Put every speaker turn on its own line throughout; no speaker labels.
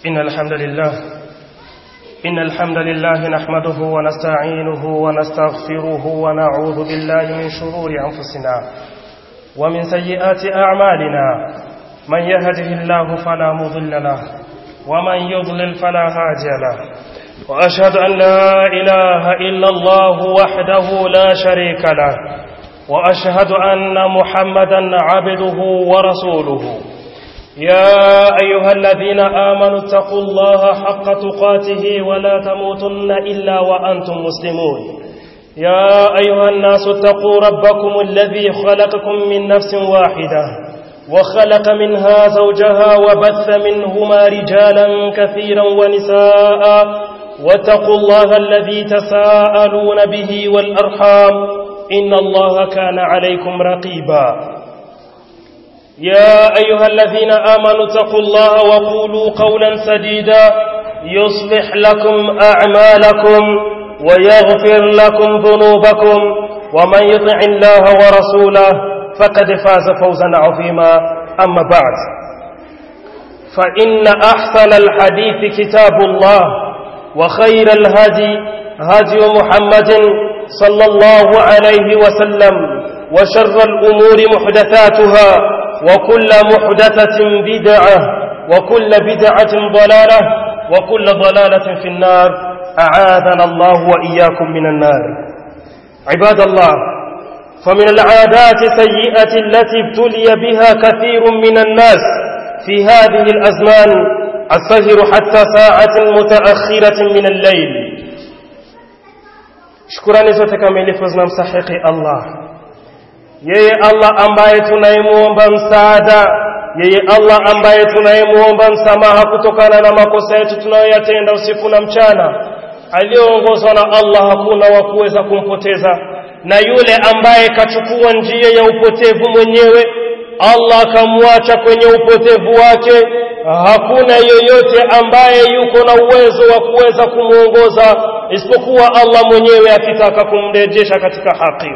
إن الحمد لله إن الحمد لله نحمده ونستعينه ونستغفره ونعوذ بالله من شرور أنفسنا ومن سيئات أعمالنا من يهده الله فلا مضل له ومن يضلل فلا هادي له وأشهد أن لا إله إلا الله وحده لا شريك له وأشهد أن محمدا عبده ورسوله يا أيها الذين آمنوا اتقوا الله حق تقاته ولا تموتن إلا وأنتم مسلمون يا أيها الناس اتقوا ربكم الذي خلقكم من نفس واحدة وخلق منها زوجها وبث منهما رجالا كثيرا ونساء واتقوا الله الذي تساءلون به والأرحام إن الله كان عليكم رقيبا يا أيها الذين آمنوا اتقوا الله وقولوا قولا سديدا يصلح لكم أعمالكم ويغفر لكم ذنوبكم ومن يطع الله ورسوله فقد فاز فوزا عظيما أما بعد فإن أحسن الحديث كتاب الله وخير الهدي هدي محمد صلى الله عليه وسلم وشر الأمور محدثاتها وكل محدثة بدعة وكل بدعة ضلالة وكل ضلالة في النار أعاذنا الله وإياكم من النار عباد الله فمن العادات سيئة التي ابتلي بها كثير من الناس في هذه الأزمان السهر حتى ساعة متأخرة من الليل shukurani zote kamilifu zinamstahiki Allah yeye Allah ambaye tunayemuomba msaada yeye Allah ambaye tunayemuomba msamaha kutokana na makosa yetu tunayoyatenda usiku na mchana aliyoongozwa na Allah hakuna wa kuweza kumpoteza na yule ambaye kachukua njia ya upotevu mwenyewe Allah akamwacha kwenye upotevu wake hakuna yoyote ambaye yuko na uwezo wa kuweza kumuongoza isipokuwa Allah mwenyewe akitaka kumrejesha katika haki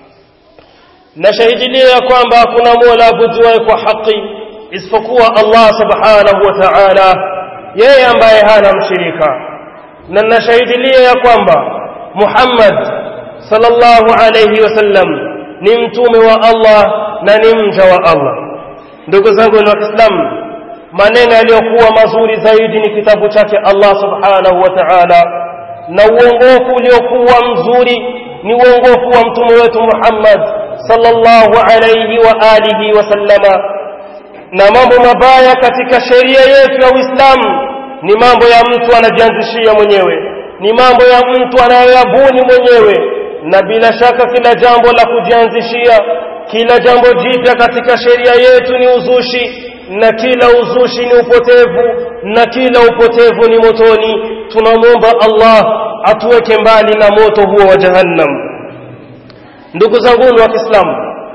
na shahidilia ya kwamba hakuna mola abuduwaye kwa haki isipokuwa Allah subhanahu wa ta'ala yeye ambaye hana mshirika na nashahidilia ya kwamba Muhammad sallallahu alayhi wasallam ni mtume wa Allah na ni mja wa Allah ndugu zangu wa Kiislamu maneno yaliyokuwa mazuri zaidi ni kitabu chake Allah subhanahu wa ta'ala na uongofu uliokuwa mzuri ni uongofu wa mtume wetu Muhammad sallallahu alayhi wa alihi wasallama na mambo mabaya katika sheria yetu ya Uislamu ni mambo ya mtu anajianzishia mwenyewe ni mambo ya mtu anayoyabuni mwenyewe na bila shaka kila jambo la kujianzishia kila jambo jipya katika sheria yetu ni uzushi na kila uzushi ni upotevu na kila upotevu ni motoni tunamwomba Allah atuweke mbali na moto huo wa jahannam ndugu zangu wa Kiislamu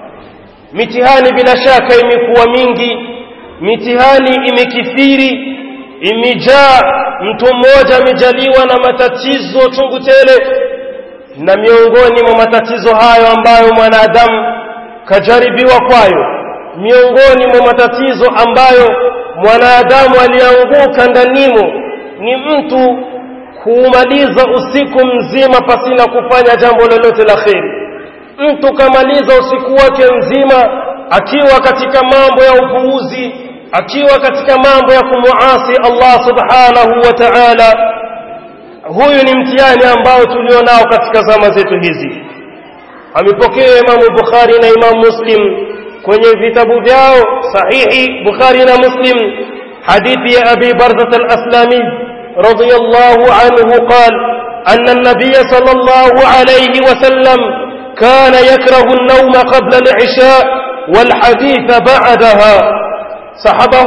mitihani bila shaka imekuwa mingi mitihani imekithiri imejaa mtu mmoja amejaliwa na matatizo chungu tele na miongoni mwa matatizo hayo ambayo mwanadamu kajaribiwa kwayo miongoni mwa matatizo ambayo mwanadamu alianguka ndanimo ni mtu kuumaliza usiku mzima pasina kufanya jambo lolote la kheri mtu kamaliza usiku wake mzima akiwa katika mambo ya upuuzi akiwa katika mambo ya kumuasi Allah subhanahu wa ta'ala huyu ni mtihani ambao tulionao katika zama zetu hizi amepokea Imam Bukhari na Imam Muslim kwenye vitabu vyao sahihi Bukhari na Muslim hadithi ya Abi Barzah al-Aslami radiyallahu anhu qala أن النبي صلى الله عليه وسلم كان يكره النوم قبل العشاء والحديث بعدها صحبه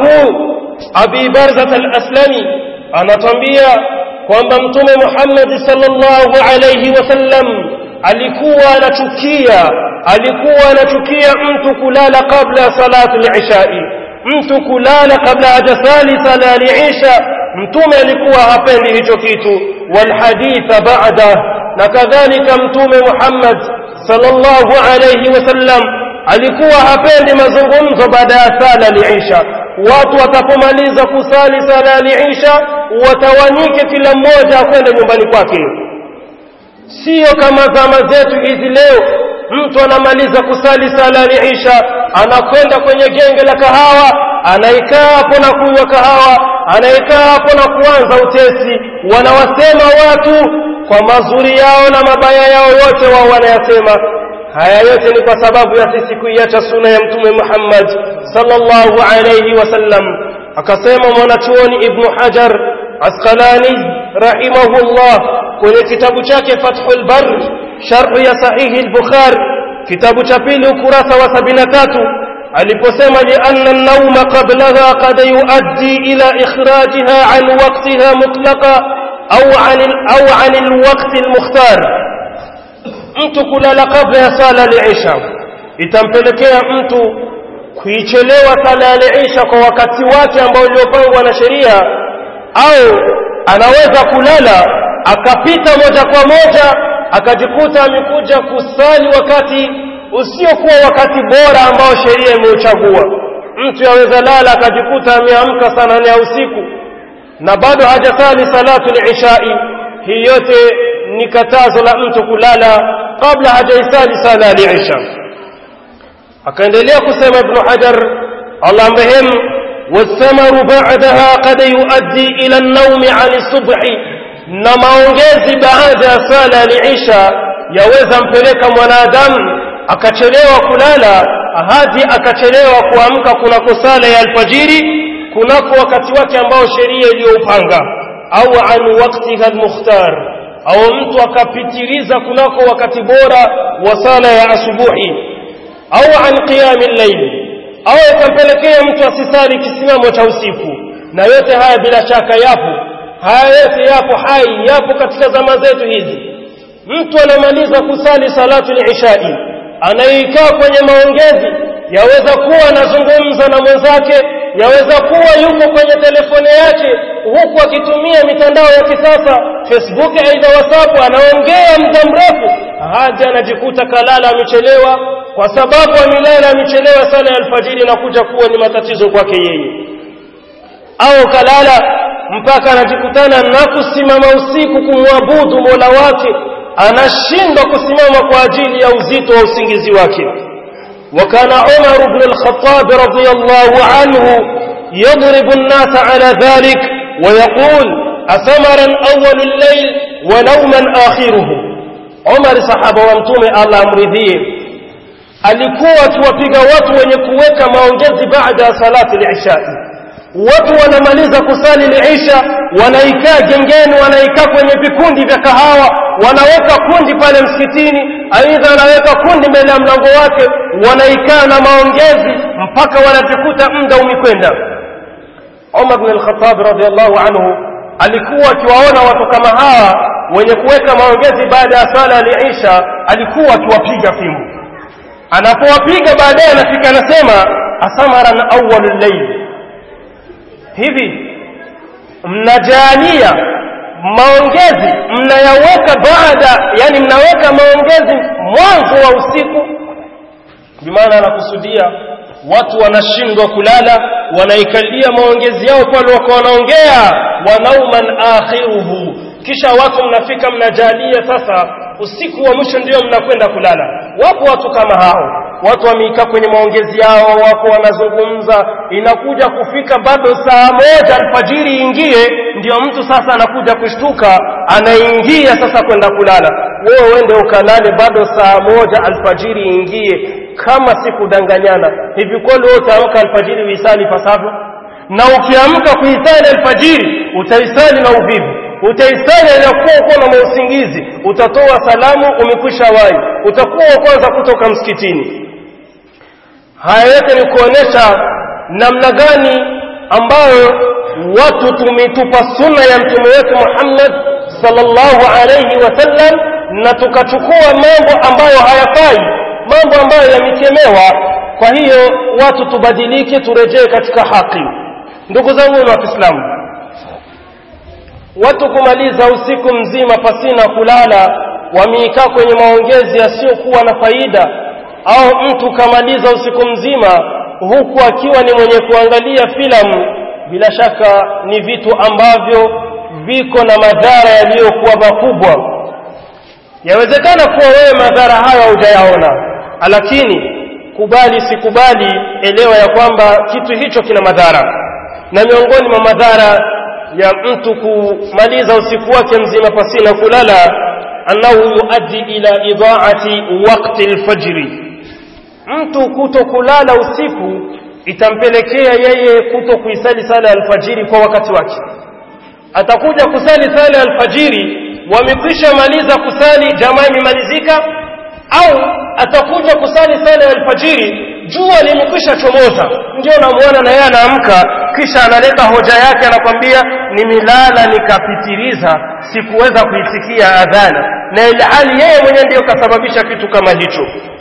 أبي برزة الأسلمي أنا تنبيا kwamba mtume Muhammad sallallahu alayhi wasallam alikuwa anachukia alikuwa anachukia mtu kulala kabla salatu al-ishai mtu kulala kabla hajasali sala al-isha mtume alikuwa hapendi hicho kitu wal haditha ba'da na kadhalika mtume Muhammad sallallahu alayhi wasallam alikuwa hapendi mazungumzo baada ya sala al-isha watu watapomaliza kusali sala ya isha watawanyike kila mmoja akwenda nyumbani kwake sio kama zama zetu hizi leo mtu anamaliza kusali sala ya isha anakwenda kwenye genge la kahawa anaikaa hapo na kunywa kahawa anaikaa hapo na kuanza utesi wanawasema watu kwa mazuri yao na mabaya yao yote wao wanayasema haya yote ni kwa sababu ya sisi kuiacha suna ya mtume Muhammad sallallahu alayhi wasallam akasema mwanachuoni ibn Hajar Asqalani rahimahullah kwenye kitabu chake Fathul Bar sharh ya sahihi al-Bukhari kitabu cha pili ukurasa wa 73 aliposema lianna an-nawma qablaha qad yuaddi ila ikhrajiha an waqtiha mutlaqa au an au an al-waqt al-mukhtar mtu kulala kabla ya sala al-isha itampelekea mtu kuichelewa sala al-isha kwa wakati wake ambao uliopangwa na sheria au anaweza kulala akapita moja kwa moja akajikuta amekuja kusali wakati usiokuwa wakati bora ambao sheria imeuchagua mtu yaweza lala akajikuta ameamka saa nane ya usiku na bado hajasali salatu al-ishai hii yote ni katazo la mtu kulala kabla hajaisali sala al-isha akaendelea kusema ibn hajar Allah mrehemu والثمر بعدها قد يؤدي إلى النوم عن الصبح na maongezi baada ya sala al-isha yaweza mpeleka mwanadamu akachelewa kulala hadi akachelewa kuamka kunako sala ya alfajiri kunako wakati wake ambao sheria iliyoupanga au an waqtiha al-mukhtar au mtu akapitiliza kunako wakati bora wa sala ya asubuhi au an qiyam al-layl au ikampelekea mtu asisali kisimamo cha usiku na yote haya bila shaka yapo haya yote yapo hai yapo katika zama zetu hizi mtu anamaliza kusali salatu al-ishai anaikaa kwenye maongezi yaweza kuwa anazungumza na mwenzake yaweza kuwa yuko kwenye telefone yake huku akitumia mitandao ya kisasa Facebook aidha WhatsApp anaongea muda mrefu hadi anajikuta kalala amechelewa kwa sababu amelala amechelewa sala ya alfajiri na kuja kuwa ni matatizo kwake yeye au kalala mpaka anajikutana na kusimama usiku kumwabudu Mola wake anashindwa kusimama kwa ajili ya uzito wa usingizi wake وكان عمر بن الخطاب رضي الله عنه يضرب الناس على ذلك ويقول أثمرا أول الليل ونوما آخره عمر صحابة ومتوم الله أمرذيه alikuwa akiwapiga watu wenye kuweka maongezi baada ya salati al-ishai watu wanamaliza kusali al-isha wanaikaa gengeni wanaikaa kwenye vikundi vya kahawa wanaweka kundi pale msikitini aidha wanaweka kundi mbele ya mlango wake wanaikaa na maongezi mpaka wanajikuta muda umekwenda Umar bin al-Khattab radhiallahu anhu alikuwa akiwaona watu kama hawa wenye kuweka maongezi baada ya sala al-isha alikuwa akiwapiga fimbo anapowapiga baadaye anafika anasema asamaran awwalul layl hivi mnajalia maongezi mnayaweka baada yani mnaweka maongezi mwanzo wa usiku bimaana anakusudia watu wanashindwa kulala wanaikalia maongezi yao pale wako wanaongea wanauman akhiruhu kisha watu mnafika mnajalia sasa usiku wa mwisho ndio mnakwenda kulala wapo watu kama hao watu wameikaa kwenye maongezi yao wako wanazungumza inakuja kufika bado saa moja alfajiri ingie ndio mtu sasa anakuja kushtuka anaingia sasa kwenda kulala wewe uende ukalale bado saa moja alfajiri ingie kama sikudanganyana hivi kweli wewe utaamka alfajiri uisali pasavyo na ukiamka kuisali alfajiri utaisali na uvivu utaisali inakuwa uko na mausingizi utatoa salamu umekwisha wai utakuwa wa kwanza kutoka msikitini haya yote ni kuonesha namna gani ambayo watu tumetupa sunna ya mtume wetu Muhammad sallallahu alayhi wasallam na tukachukua mambo ambayo hayafai mambo ambayo yamekemewa kwa hiyo watu tubadilike turejee katika haki ndugu zangu wa Kiislamu watu kumaliza usiku mzima pasina kulala wameikaa kwenye maongezi yasiyokuwa na faida au mtu kamaliza usiku mzima huku akiwa ni mwenye kuangalia filamu bila shaka ni vitu ambavyo viko na madhara yaliyokuwa makubwa yawezekana kuwa wewe madhara hayo haujayaona lakini kubali sikubali elewa ya kwamba kitu hicho kina madhara na miongoni mwa madhara ya mtu kumaliza usiku wake mzima pasina kulala annahu yuaddi ila idaati waqti alfajri mtu kuto kulala usiku itampelekea yeye kuto kuisali sala alfajiri kwa wakati wake atakuja kusali sala alfajiri wamekwisha maliza kusali jamaa imemalizika au atakuja kusali sala ya alfajiri jua limekwisha chomoza ndio namuona na yeye anaamka kisha analeta hoja yake anakwambia nimilala nikapitiliza sikuweza kuisikia adhana na ilhali yeye mwenyewe ndiyo kasababisha kitu kama hicho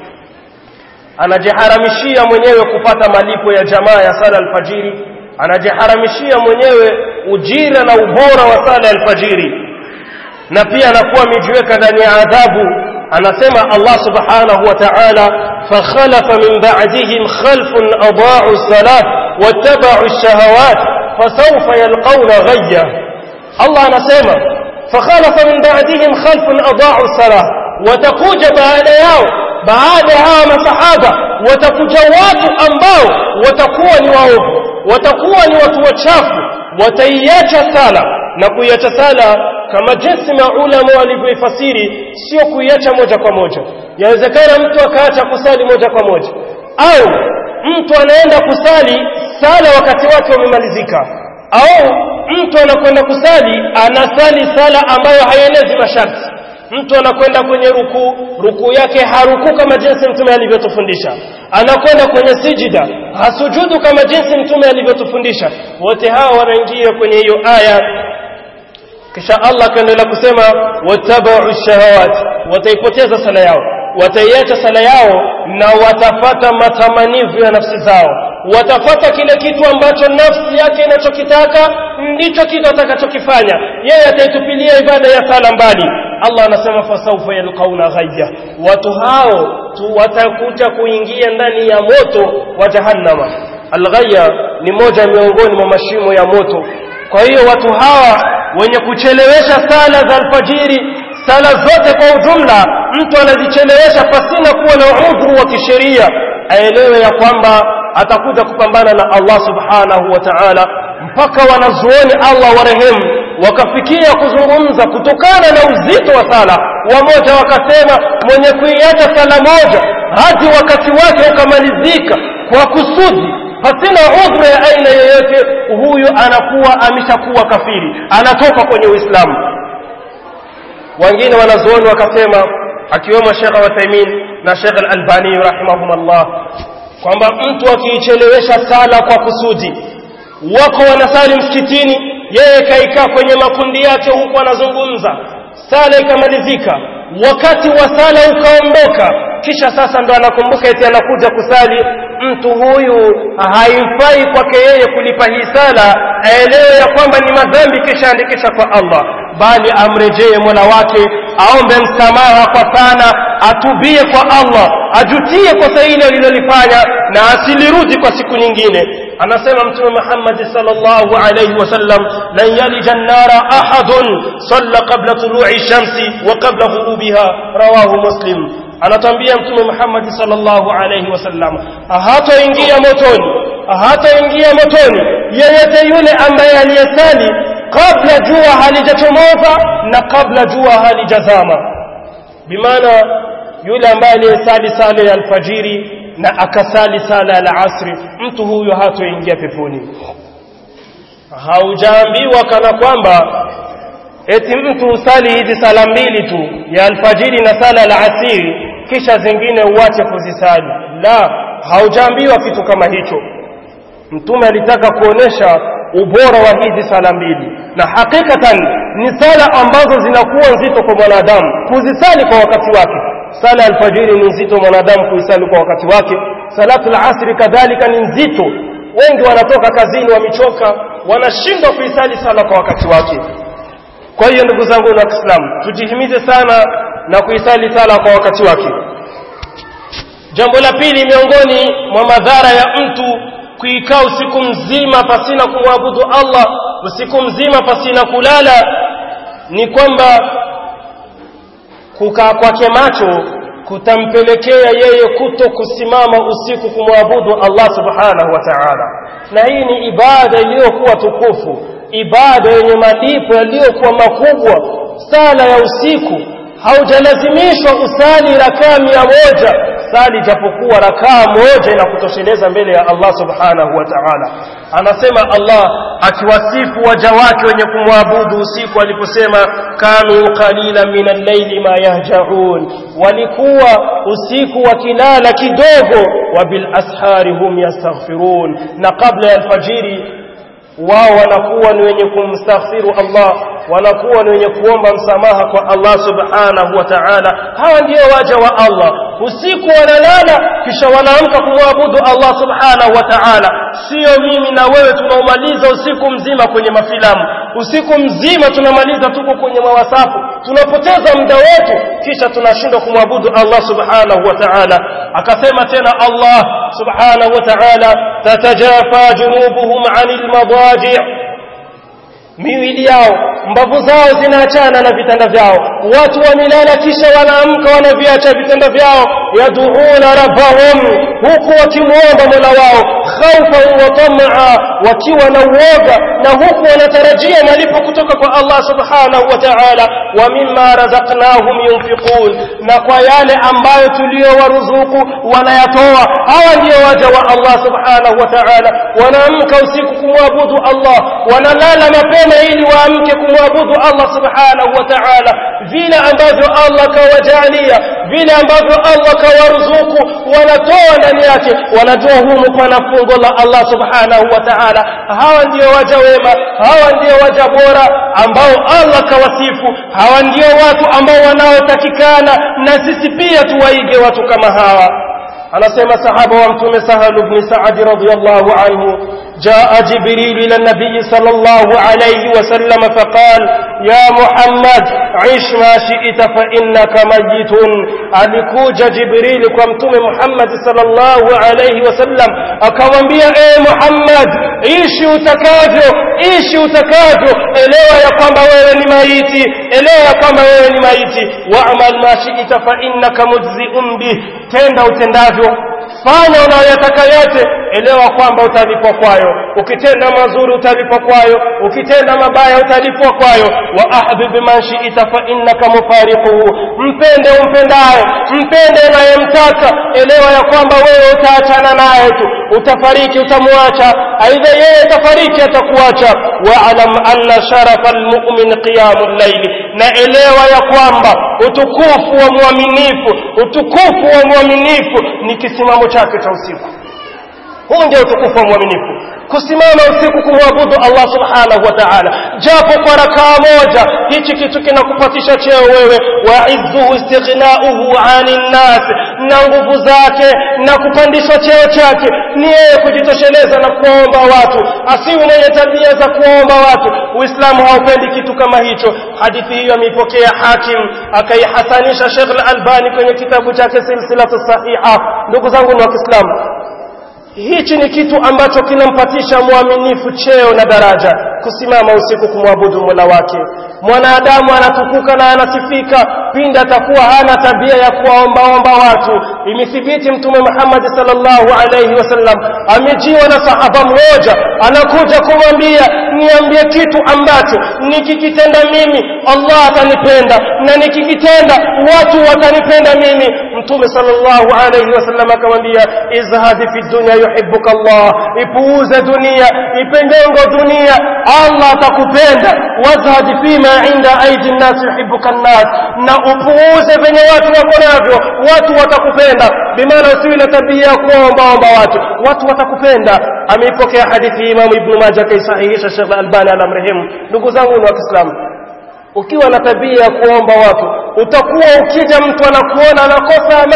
anajiharamishia mwenyewe kupata malipo ya jamaa ya sala alfajiri anajiharamishia mwenyewe ujira na ubora wa sala alfajiri na pia anakuwa amejiweka ndani ya adhabu anasema Allah subhanahu wa ta'ala fakhalafa min ba'dihim khalfun adaa'u as-salat wattaba'u ash-shahawat fasawfa yalqawna ghayya Allah anasema fakhalafa min ba'dihim khalfun adaa'u as-salat watakuja baada yao baada ya hawa masahaba watakuja watu ambao watakuwa ni waovu watakuwa ni watu wachafu wataiacha sala na kuiacha sala kama jinsi maulama walivyoifasiri sio kuiacha moja kwa moja yawezekana mtu akaacha kusali moja kwa moja au mtu anaenda kusali sala wakati wake umemalizika au mtu anakwenda kusali anasali sala ambayo haienezi masharti mtu anakwenda kwenye rukuu rukuu yake harukuu kama jinsi mtume alivyotufundisha anakwenda kwenye sijida hasujudu kama jinsi mtume alivyotufundisha wote hawa wanaingia kwenye hiyo aya kisha Allah akaendelea kusema watabau shahawat wataipoteza sala yao wataiacha sala yao na watafata matamanivu ya nafsi zao watafata kile kitu ambacho nafsi yake inachokitaka ndicho kitu atakachokifanya yeye ataitupilia ibada ya sala mbali Allah anasema fasaufa yalqauna ghayya watu hao tu watakuja kuingia ndani ya moto wa jahannama alghayya ni moja miongoni mwa mashimo ya moto kwa hiyo watu hawa wenye kuchelewesha sala za alfajiri sala zote kwa ujumla mtu anazichelewesha pasina kuwa na udhuru wa kisheria aelewe ya kwamba atakuja kupambana na Allah subhanahu wa ta'ala mpaka wanazuoni Allah warehemu wakafikia kuzungumza kutokana na uzito wa sala wamoja wakasema mwenye kuiacha sala moja hadi wakati wake ukamalizika kwa kusudi pasina udhuru ya aina yoyote huyu anakuwa ameshakuwa kafiri anatoka kwenye uislamu wengine wanazuoni wakasema akiwemo Sheikh Uthaymeen na Sheikh Al-Albani rahimahumullah kwamba mtu akiichelewesha sala kwa kusudi wako wanasali msikitini yeye kaikaa kwenye makundi yake huku anazungumza sala ikamalizika wakati wa sala ukaondoka kisha sasa ndo anakumbuka eti anakuja kusali mtu huyu haifai kwake yeye kulipa hii sala aelewe ya kwamba ni madhambi kisha andikisha kwa Allah bali amrejee Mola wake aombe msamaha kwa sana atubie kwa Allah ajutie kosa hili alilolifanya na asilirudi kwa siku nyingine anasema mtume Muhammad sallallahu alayhi wasallam lan yalija an-nara ahadun salla qabla tulu'i shamsi wa qabla ghurubiha rawahu muslim anatambia mtume Muhammad sallallahu alayhi wasallam hataingia motoni hataingia motoni yeyote yule ambaye aliyesali kabla jua halijachomoza na kabla jua halijazama bimaana yule ambaye aliyesali sala ya alfajiri na akasali sala ya alasri mtu huyo hatoingia peponi haujaambiwa kana kwamba eti mtu usali hizi sala mbili tu ya alfajiri na sala ya alasiri kisha zingine uache kuzisali la haujaambiwa kitu kama hicho mtume alitaka kuonesha ubora wa hizi sala mbili na hakikatan ni sala ambazo zinakuwa nzito kwa mwanadamu kuzisali kwa wakati wake sala ya alfajiri ni nzito mwanadamu kuisali kwa wakati wake salatu alasri kadhalika ni nzito wengi wanatoka kazini wamechoka wanashindwa kuisali sala kwa wakati wake kwa hiyo ndugu zangu na Kiislamu tujihimize sana na kuisali sala kwa wakati wake jambo la pili miongoni mwa madhara ya mtu kuikaa usiku mzima pasina kumwabudu Allah usiku mzima pasina kulala ni kwamba kukaa kwake macho kutampelekea yeye kuto kusimama usiku kumwabudu Allah subhanahu wa ta'ala na hii ni ibada iliyokuwa tukufu ibada yenye malipo yaliyokuwa makubwa sala ya usiku haujalazimishwa usali rakaa mia moja sali japokuwa rakaa moja inakutosheleza mbele ya Allah subhanahu wa ta'ala anasema Allah akiwasifu waja wake wenye kumwabudu usiku aliposema kanu qalila min al-layli ma yahjaun walikuwa usiku wakilala kidogo wa bil ashari hum yastaghfirun na kabla ya alfajiri wao wanakuwa ni wenye kumstaghfiru Allah wanakuwa ni wenye kuomba msamaha kwa Allah subhanahu wa ta'ala hawa ndio waja wa Allah usiku wanalala kisha wanaamka kumwabudu Allah subhanahu wa ta'ala sio mimi na wewe tunaomaliza usiku mzima kwenye mafilamu usiku mzima tunamaliza tuko kwenye mawasafu tunapoteza muda wetu kisha tunashindwa kumwabudu Allah subhanahu wa ta'ala akasema tena Allah subhanahu wa ta'ala tatajafa junubuhum 'anil madaji' miwili yao mbavu zao zinaachana na vitanda vyao watu wamelala kisha wanaamka wanaviacha vitanda vyao yaduuna rabbahum huku wakimwomba mola wao khaufan wa tamaa wakiwa na uoga na huku wanatarajia malipo kutoka kwa Allah subhanahu wa ta'ala wa mimma razaqnahum yunfiqun na kwa yale ambayo tuliyowaruzuku wanayatoa hawa ndio waja wa Allah subhanahu wa ta'ala wanaamka usiku kumwabudu Allah wanalala mapema ili waamke kumwabudu Allah subhanahu wa ta'ala vile ambavyo Allah kawajalia vile ambavyo Allah kawaruzuku wanatoa ndani yake wanajua humu pana fungo la Allah subhanahu wa ta'ala hawa ndio waja wema hawa ndio waja bora ambao Allah kawasifu hawa ndio watu ambao wanaotakikana na sisi pia tuwaige watu kama hawa anasema sahaba wa mtume sahal ibn sa'ad radiyallahu anhu jaa jibril ila nabiy sallallahu alayhi wasallam faqal ya muhammad ish ma shi'ta fa innaka mayitun alikuja jibril kwa mtume muhammad sallallahu alayhi wasallam akamwambia e muhammad ishi utakavyo ishi utakavyo elewa ya kwamba wewe ni maiti elewa ya kwamba wewe ni maiti wa'mal ma shi'ta fa innaka mujzi'un bih tenda utendavyo fanya unayoyataka yote elewa kwamba utalipwa kwayo ukitenda mazuri utalipwa kwayo ukitenda mabaya utalipwa kwayo wa ahbib man shi'ta fa innaka mufariquhu mpende umpendaye mpende unayemtaka elewa ya kwamba wewe utaachana naye tu utafariki utamwacha aidha yeye atafariki atakuacha wa'lam anna sharafa almu'min qiyamul layl na elewa ya kwamba utukufu wa mwaminifu utukufu wa mwaminifu ni kisimamo chake cha usiku huu ndio utukufu wa mwaminifu kusimama usiku kumwabudu Allah subhanahu wa ta'ala japo kwa rakaa moja hichi kitu kinakupatisha cheo wewe wa izzuhu istighna'uhu 'anil nas na nguvu zake na kupandishwa cheo chake ni yeye kujitosheleza na kuomba watu asiwe mwenye tabia za kuomba watu uislamu haupendi kitu kama hicho hadithi hiyo ameipokea hakim akaihasanisha Sheikh al-Albani kwenye kitabu chake silsilatu sahiha ndugu zangu wa Kiislamu hichi ni kitu ambacho kinampatisha mwaminifu cheo na daraja kusimama usiku kumwabudu Mola wake mwanadamu anatukuka na anasifika pindi atakuwa hana tabia ya kuwaombaomba watu imethibiti mtume Muhammad sallallahu alayhi wasallam amejiwa na sahaba mmoja anakuja kumwambia niambie kitu ambacho nikikitenda mimi Allah atanipenda na nikikitenda watu watanipenda mimi mtume sallallahu alayhi wasallam akamwambia izhadi fi dunya yuhibbuka Allah ipuuze dunia ipendengo dunia Allah atakupenda wazhadi fima inda aidi nnas yuhibbuka nnas na upuuze venye watu wako navyo watu watakupenda bimaana usiwi na tabia ya kuombaomba watu watu watakupenda ameipokea hadithi Imam Ibn Majah kaisahihisha Sheikh Albani alamrehemu ndugu zangu ni wa Kiislamu ukiwa na tabia ya kuomba watu utakuwa ukija mtu anakuona anakosa amani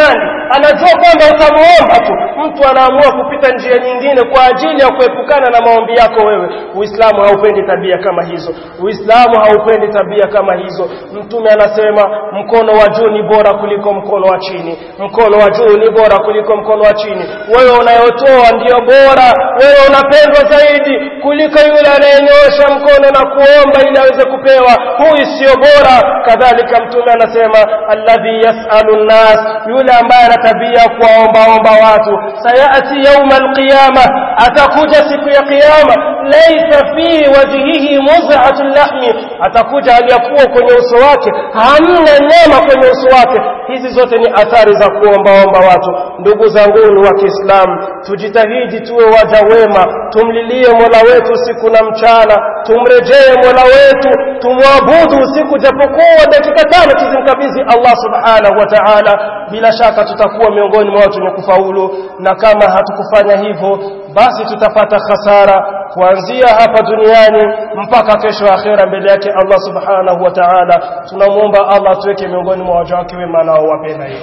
anajua kwamba utamuomba tu mtu anaamua kupita njia nyingine kwa ajili ya kuepukana na maombi yako wewe uislamu haupendi tabia kama hizo uislamu haupendi tabia kama hizo mtume anasema mkono wa juu ni bora kuliko mkono wa chini mkono wa juu ni bora kuliko mkono wa chini wewe unayotoa ndiyo bora wewe unapendwa zaidi kuliko yule anayenyosha mkono na kuomba ili aweze kupewa huyu sio bora kadhalika mtume anasema alladhi yasalu nnas yule ambaye ana tabia kuwaombaomba watu sayati yauma alqiyama atakuja siku ya kiyama laysa fi wajhihi muz'atu lahmi atakuja aliyakuwa kwenye uso wake hamna nyama kwenye uso wake hizi zote ni athari za kuombaomba watu ndugu zangu wa Kiislamu tujitahidi tuwe waja wema tumlilie Mola wetu siku na mchana tumrejee Mola wetu tumwabudu usiku japokuwa dakika tano tuzimkabidhi Allah subhanahu wa ta'ala bila shaka tutakuwa miongoni mwa watu wenye kufaulu na kama hatukufanya hivyo basi tutapata hasara kuanzia hapa duniani mpaka kesho akhera mbele yake Allah subhanahu wa ta'ala tunamuomba Allah tuweke miongoni mwa waja wake wema nao wapenda yeye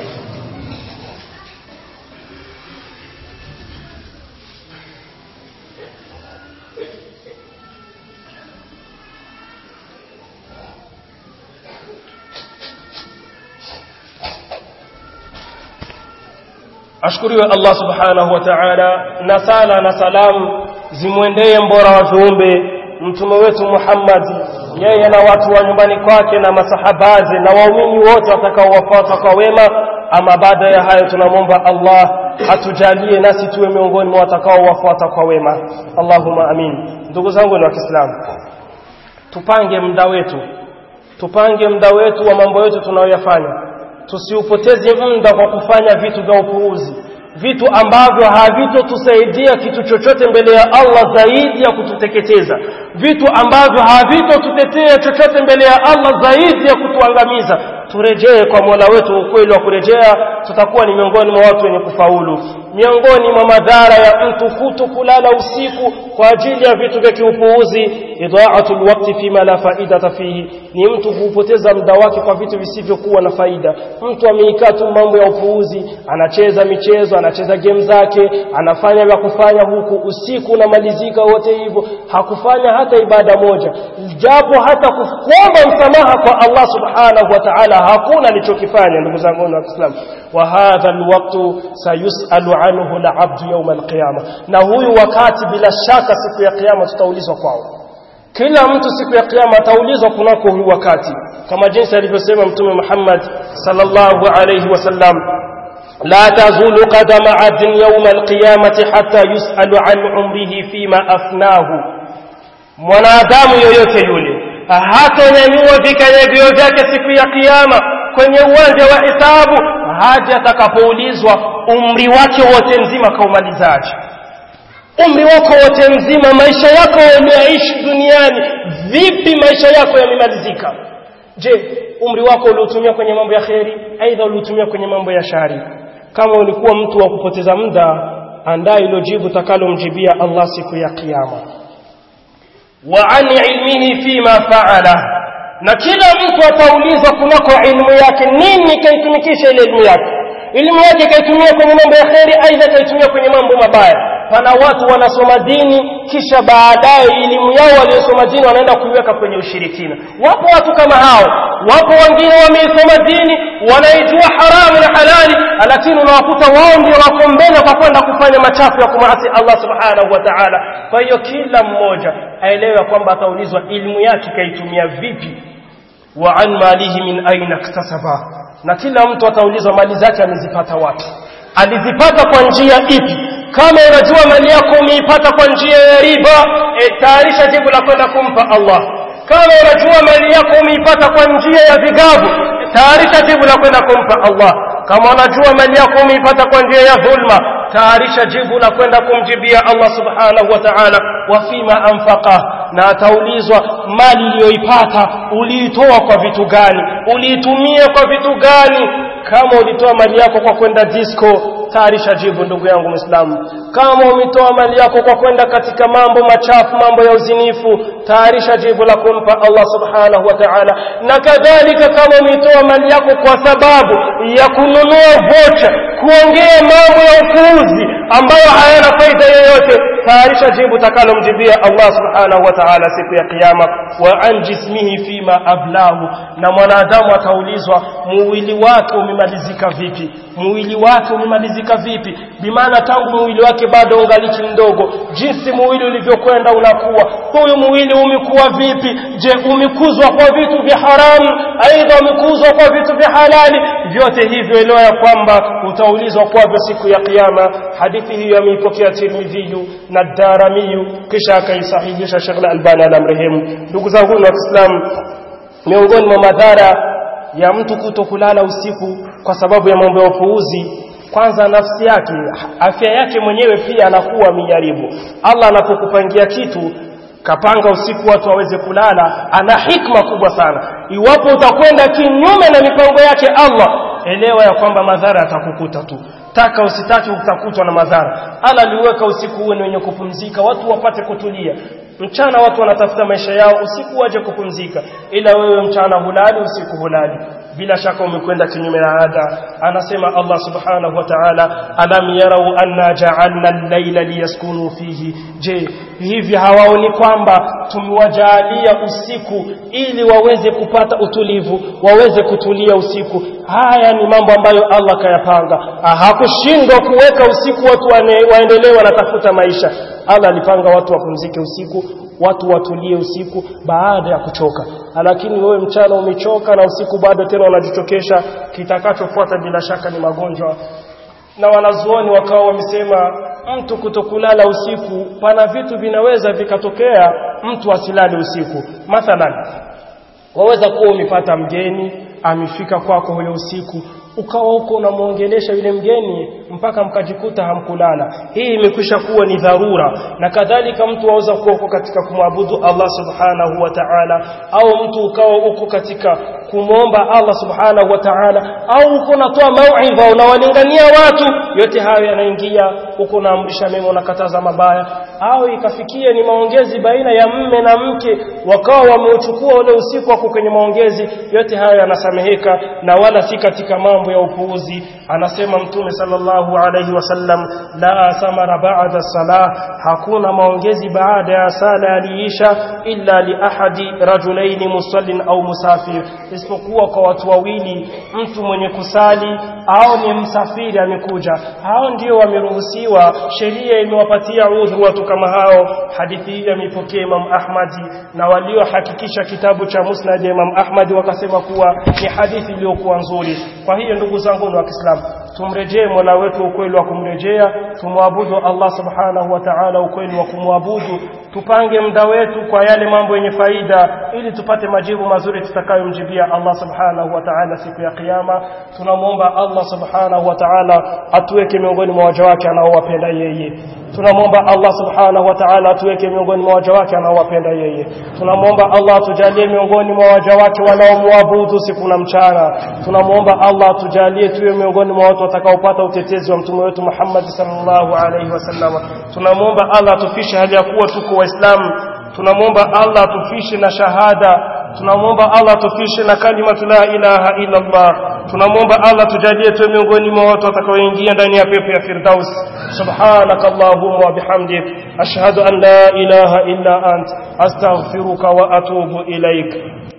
ashkuriwe Allah subhanahu wa ta'ala na sala na salamu zimwendee mbora wa viumbe mtume wetu Muhammad yeye na watu wa nyumbani kwake na masahabaze na waumini wote watakaowafuata kwa wema ama baada ya hayo tunamwomba Allah atujalie nasi tuwe miongoni mwa watakaowafuata kwa wema Allahumma amin ndugu zangu wa Kiislamu tupange muda wetu tupange muda wetu wa mambo yetu tunayoyafanya tusiupoteze muda kwa kufanya vitu vya upuuzi vitu ambavyo havitotusaidia kitu chochote mbele ya Allah zaidi ya kututeketeza vitu ambavyo havitotutetea chochote mbele ya Allah zaidi ya kutuangamiza turejee kwa Mola wetu ukweli wa kurejea tutakuwa ni miongoni mwa watu wenye kufaulu miongoni mwa madhara ya mtu kuto kulala usiku kwa ajili ya vitu vya kiupuuzi idha'atul waqti fima la faidata fihi ni mtu kupoteza muda wake kwa vitu visivyokuwa na faida mtu ameikaa tu mambo ya upuuzi anacheza michezo anacheza game zake anafanya vya kufanya huku usiku unamalizika wote hivyo hakufanya hata ibada moja japo hata kuomba msamaha kwa Allah subhanahu wa ta'ala hakuna alichokifanya ndugu zangu wa Kiislamu wa hadha alwaqtu sayusalu anhu al'abdu yawm alqiyama na huyu wakati bila shaka siku ya kiyama tutaulizwa kwao kila mtu siku ya kiyama ataulizwa kunako huyu wakati kama jinsi alivyosema mtume Muhammad sallallahu alayhi wasallam لا تزول قدم عبد يوم القيامة حتى يسأل عن عمره فيما أفناه mwanadamu yoyote yule hatonyanyua vikanyagio vyake siku ya kiyama kwenye uwanja wa hisabu hadi atakapoulizwa umri wake wote mzima kaumalizaje umri wako wote mzima maisha yako ulioishi duniani vipi maisha yako yamemalizika je umri wako uliotumia kwenye mambo ya kheri aidha uliotumia kwenye mambo ya shari kama ulikuwa mtu wa kupoteza muda andaa ilo jibu takalomjibia Allah siku ya kiyama wa an ilmihi fima faala na kila mtu ataulizwa kunako ilmu yake nini kaitumikisha ile ilmu yake ilmu yake kaitumia kwenye mambo ya kheri aidha kaitumia kwenye mambo mabaya pana watu wanasoma dini kisha baadaye elimu yao waliosoma dini wanaenda kuiweka kwenye ushirikina wapo watu kama hao wapo wengine wameisoma dini wanaijua haramu na halali lakini unawakuta wao ndio wako mbele kwa kwenda kufanya machafu ya kumasi Allah subhanahu wa ta'ala kwa hiyo kila mmoja aelewe kwamba ataulizwa elimu yake kaitumia vipi wa an malihi min aina iktasaba na kila mtu ataulizwa mali zake amezipata wapi alizipata kwa njia ipi kama unajua mali yako umeipata kwa njia ya riba e, tayarisha jibu la kwenda kumpa Allah kama unajua mali yako umeipata kwa njia ya vigavu tayarisha jibu la kwenda kumpa Allah kama unajua mali yako umeipata kwa njia ya dhulma tayarisha jibu la kwenda kumjibia Allah subhanahu wa ta'ala wa fima anfaqa na ataulizwa mali uliyoipata uliitoa kwa vitu gani uliitumia kwa vitu gani kama ulitoa mali yako kwa kwenda disco tayarisha jibu ndugu yangu Muislamu kama umetoa mali yako kwa kwenda katika mambo machafu mambo ya uzinifu tayarisha jibu la kumpa Allah subhanahu wa ta'ala na kadhalika kama umetoa mali yako kwa sababu ya kununua vocha kuongea mambo ya upuuzi ambayo hayana faida yoyote tayarisha jibu takalomjibia Allah subhanahu wa ta'ala siku ya kiyama wa an jismihi fima ablahu na mwanadamu ataulizwa mwili wake umemalizika vipi mwili wake umemalizika vipi bimaana tangu mwili wake bado ungaliki mdogo jinsi mwili ulivyokwenda unakuwa huyu mwili umekuwa vipi je umekuzwa kwa vitu vya haramu aidha umekuzwa kwa vitu vya halali vyote hivyo elewa ya kwamba utaulizwa kwavyo siku ya kiyama hadithi hiyo ameipokea tirmidhiyu na daramiyu kisha akaisahihisha shekh albani alamrehemu ndugu zangu wa kiislamu miongoni mwa madhara ya mtu kuto kulala usiku kwa sababu ya mambo ya upuuzi kwanza nafsi yake afya yake mwenyewe pia anakuwa mijaribu Allah anapokupangia kitu kapanga usiku watu waweze kulala ana hikma kubwa sana iwapo utakwenda kinyume na mipango yake Allah elewa ya kwamba madhara yatakukuta tu taka usitaki utakutwa na madhara Allah aliweka usiku uwe wenye kupumzika watu wapate kutulia mchana watu wanatafuta maisha yao usiku waje kupumzika ila wewe mchana hulali usiku hulali bila shaka umekwenda kinyume na ada anasema Allah subhanahu wa ta'ala alam yarau anna ja'alna al-layla liyaskunu fihi je hivi hawaoni kwamba tumewajalia usiku ili waweze kupata utulivu waweze kutulia usiku haya ni mambo ambayo Allah kayapanga hakushindwa kuweka usiku watu waendelee wanatafuta maisha Allah alipanga watu wapumzike usiku watu watulie usiku baada ya kuchoka lakini wewe mchana umechoka na usiku bado tena unajichokesha kitakachofuata bila shaka ni magonjwa na wanazuoni wakawa wamesema mtu kutokulala usiku pana vitu vinaweza vikatokea mtu asilale usiku mathalan waweza kuwa umepata mgeni amefika kwako huyo usiku ukawa huko unamuongelesha yule mgeni mpaka mkajikuta hamkulala hii imekwisha kuwa ni dharura na kadhalika mtu aweza kuwa uko katika kumwabudu Allah subhanahu wa ta'ala au mtu ukawa uko katika kumwomba Allah subhanahu wa ta'ala au uko unatoa mauidha unawalingania watu yote hayo yanaingia uko unaamrisha mema unakataza mabaya au ikafikia ni maongezi baina ya mme na mke wakawa wameuchukua ule usiku wako kwenye maongezi yote hayo yanasameheka na wala si katika mambo ya upuuzi anasema mtume sallallahu alayhi wasallam la samara ba'da salah hakuna maongezi baada ya sala aliisha illa li ahadi rajulaini musallin au musafir isipokuwa kwa watu wawili mtu mwenye kusali au ni msafiri amekuja hao ndio wameruhusiwa sheria imewapatia udhuru watu kama hao hadithi hii imepokea Imam Ahmadi na waliohakikisha kitabu cha Musnad ya Imam Ahmad wakasema kuwa ni hadithi iliyokuwa nzuri kwa hiyo ndugu zangu wa Kiislamu tumrejee Mola wetu ukweli wa kumrejea tumwabudu Allah subhanahu wa ta'ala ukweli wa kumwabudu tupange muda wetu kwa yale mambo yenye faida ili tupate majibu mazuri tutakayomjibia Allah subhanahu wa ta'ala siku ya kiyama tunamwomba Allah subhanahu wa ta'ala atuweke miongoni mwa waja wake anaowapenda yeye tunamwomba Allah subhanahu wa ta'ala atuweke miongoni mwa waja wake anaowapenda yeye tunamwomba Allah atujalie miongoni mwa waja wake wanaomwabudu siku na mchana tunamwomba Allah atujalie tuwe miongoni mwa watu watakaopata utetezi wa mtume wetu Muhammad sallallahu alaihi wasallam tunamwomba Allah atufishe hali ya kuwa tuko waislamu tunamwomba Allah atufishe na shahada tunamwomba Allah atufishe na kalimatu la ilaha illa Allah tunamwomba Allah tujalie tuwe miongoni mwa watu watakaoingia ndani ya pepo ya firdaus subhanaka allahumma wa bihamdik ashhadu an la ilaha illa ant astaghfiruka wa atubu ilaik